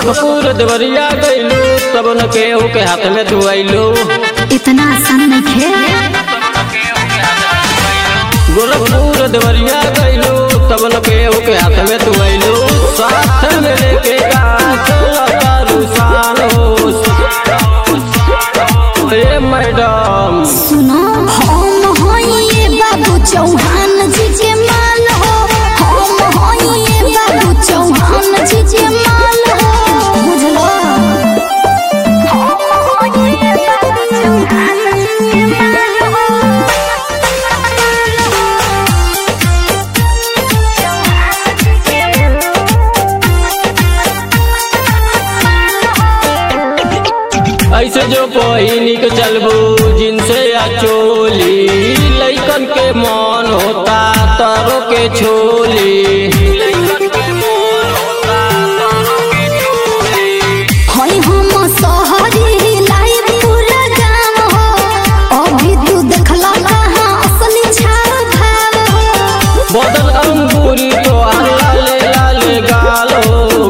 गोरखपुर देवरिया गइलू तब न केहू के हाथ में तू आइलू इतना आसान नहीं खे गोरखपुर देवरिया गइलू तब न केहू के हाथ में तू आइलू साथ में लेके का चलता रुसान हो ए मैडम सुनो हम होइए बाबू चौहान जी के माल हो हम होइए बाबू चौहान जी के माल हो बुझलो हम होइए बाबू चौहान जी के माल हो चौहान जी के ऐसे जो पहिनी के चलबू जिनसे या चोली लइकन के मन होता तरो के छोली होई हम सहरी लाइव पूरा गाँव हो अभी तू देखला कहाँ असली छाव भाव हो बदल अंगूरी तो लाले लाले गालो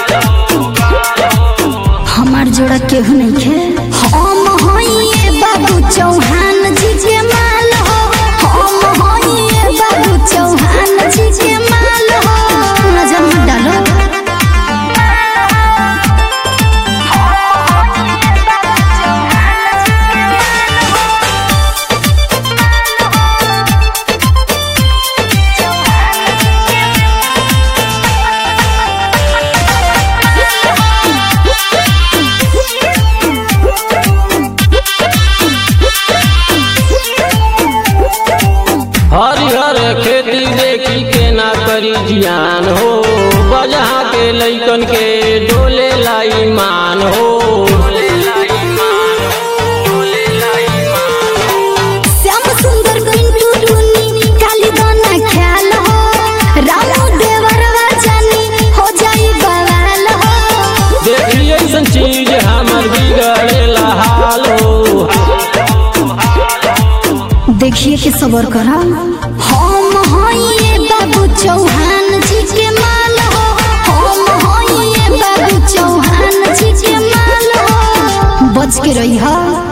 हमार जोड़ा केहू नहीं खे हम होइए बाबू चौहान जी के माल हो हम होइए बाबू चौहान जी के माल हो नजर मत डालो हरिहर खेती देखी के ना करी जियान हो बजा के लइकन के डोले लाई मान हो श्याम सुंदर पिंटू टुनी काली दाना ख्याल हो रामू देवरवा जानी हो जाई बवाल हो देखिए ऐसन चीज हमर बिगड़ेला हाल हो देखिए कि सबर करा हम होइए बाबू चौहान जी के माल हो हम होइए बाबू चौहान जी के माल हो बच के रही